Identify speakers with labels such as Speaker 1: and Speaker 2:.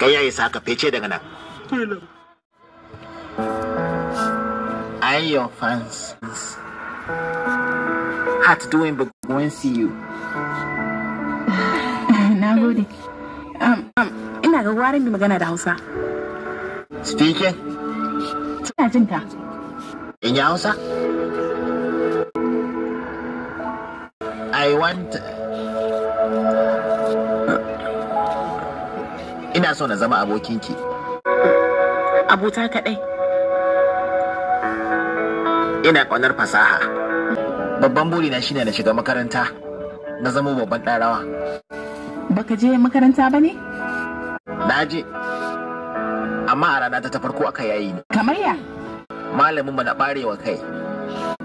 Speaker 1: kai yayi saka fece daga nan I your fans heart doing but when see you
Speaker 2: Na gode. Um, um, ina ga gwarin bi magana da Hausa.
Speaker 1: speaking
Speaker 2: Ina jin ka.
Speaker 1: in ya hausa I want ina so na zama abokinki
Speaker 2: Abota kaɗai.
Speaker 1: ina ƙaunar fasaha babban burina shine na shiga makaranta na zama babban ɗan rawa
Speaker 2: Baka je makaranta ba ne?
Speaker 1: na je amma a rana ta ta farko aka yayi ni
Speaker 2: Kamar ya?
Speaker 1: malamin mu na ɓarewa kai